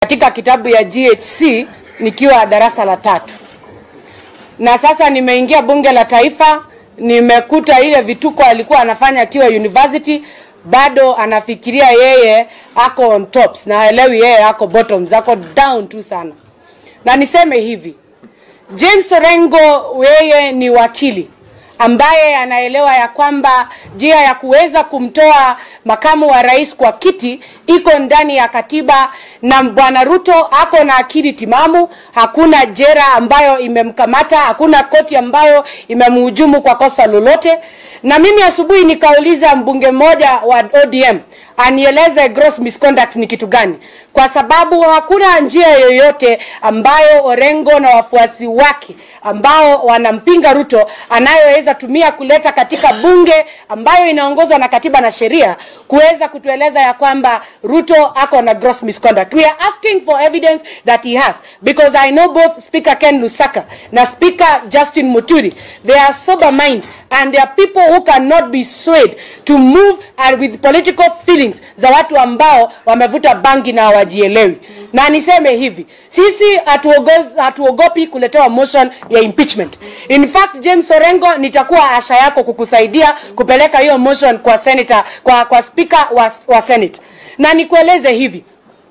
katika kitabu ya GHC nikiwa darasa la tatu, na sasa nimeingia bunge la taifa, nimekuta ile vituko alikuwa anafanya akiwa university, bado anafikiria yeye ako on tops na haelewi yeye ako bottoms, ako down tu sana. Na niseme hivi, James Orengo yeye ni wakili ambaye anaelewa ya kwamba njia ya kuweza kumtoa makamu wa rais kwa kiti iko ndani ya katiba, na bwana Ruto ako na akili timamu. Hakuna jera ambayo imemkamata, hakuna koti ambayo imemhujumu kwa kosa lolote. Na mimi asubuhi nikauliza mbunge mmoja wa ODM anieleze gross misconduct ni kitu gani, kwa sababu hakuna njia yoyote ambayo Orengo na wafuasi wake ambao wanampinga Ruto anayoweza tumia kuleta katika bunge ambayo inaongozwa na katiba na sheria kuweza kutueleza ya kwamba Ruto ako na gross misconduct. We are asking for evidence that he has because I know both Speaker Ken Lusaka na Speaker Justin Muturi. They are sober mind and they are people who cannot be swayed to move and with political feelings za watu ambao wamevuta bangi na hawajielewi. Na niseme hivi, sisi hatuogopi hatuogopi kuletewa motion ya impeachment. In fact, James Orengo, nitakuwa asha yako kukusaidia kupeleka hiyo motion kwa senator, kwa, kwa speaker wa, wa Senate. Na nikueleze hivi,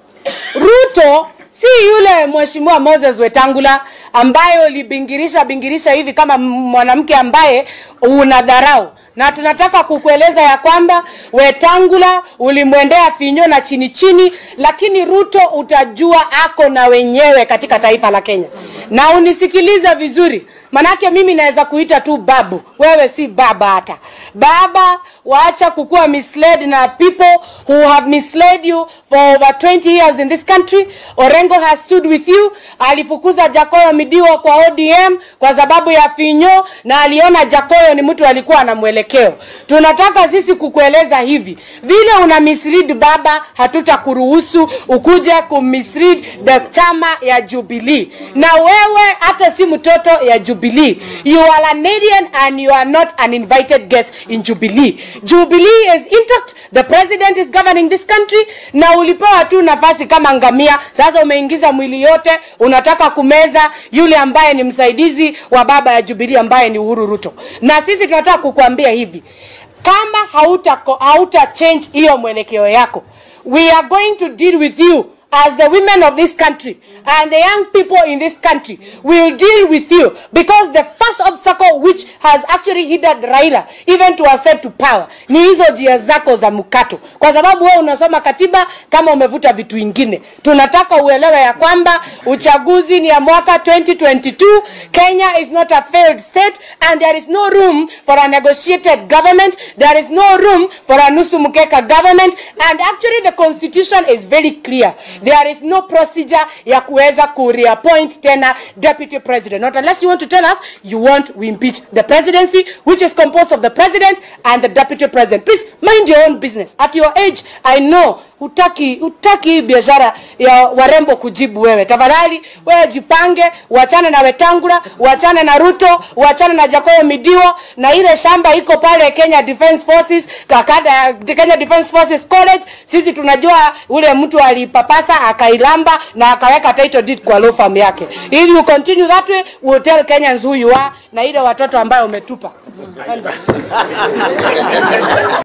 Ruto si yule mheshimiwa Moses Wetangula ambaye ulibingirisha bingirisha hivi kama mwanamke ambaye unadharau, na tunataka kukueleza ya kwamba Wetangula ulimwendea finyo na chini chini, lakini Ruto utajua ako na wenyewe katika taifa la Kenya. Na unisikilize vizuri, manake mimi naweza kuita tu babu, wewe si baba hata baba. Waacha kukuwa misled na people who have misled you for over 20 years in this country. Orengo has stood with you. Alifukuza Jakoyo Midiwo kwa ODM kwa sababu ya finyo, na aliona Jakoyo ni mtu alikuwa na mwelekeo. Tunataka sisi kukueleza hivi, vile una mislead baba, hatutakuruhusu ukuje kumislead the chama ya Jubilee, na wewe hata si mtoto ya Jubilee. You are an alien and you are not an invited guest in Jubilee. Jubilee is intact. The president is governing this country, na ulipewa tu nafasi kama ngamia. Sasa umeingiza mwili yote, unataka kumeza yule ambaye ni msaidizi wa baba ya Jubilee ambaye ni Uhuru Ruto. Na sisi tunataka kukuambia hivi, kama hauta, hauta change hiyo mwelekeo yako, we are going to deal with you as the women of this country and the young people in this country will deal with you because the first obstacle which has actually hindered Raila even to ascend to power ni hizo njia zako za mkato, kwa sababu wewe unasoma katiba kama umevuta vitu vingine. Tunataka uelewe ya kwamba uchaguzi ni ya mwaka 2022. Kenya is not a failed state and there is no room for a negotiated government. There is no room for a nusu mkeka government and actually the constitution is very clear there is no procedure ya kuweza ku reappoint tena deputy president not unless you want to tell us you want we impeach the presidency which is composed of the president and the deputy president please mind your own business at your age i know hutaki hutaki biashara ya warembo kujibu wewe tafadhali wewe jipange uachane na Wetangula uachane na Ruto uachane na Jakoyo Midiwo na ile shamba iko pale Kenya Defence Forces kakada Kenya Defence Forces College sisi tunajua ule mtu alipapasa akailamba na akaweka title deed kwa law firm yake. If you continue that way, we'll tell Kenyans who you are na ile watoto ambayo umetupa.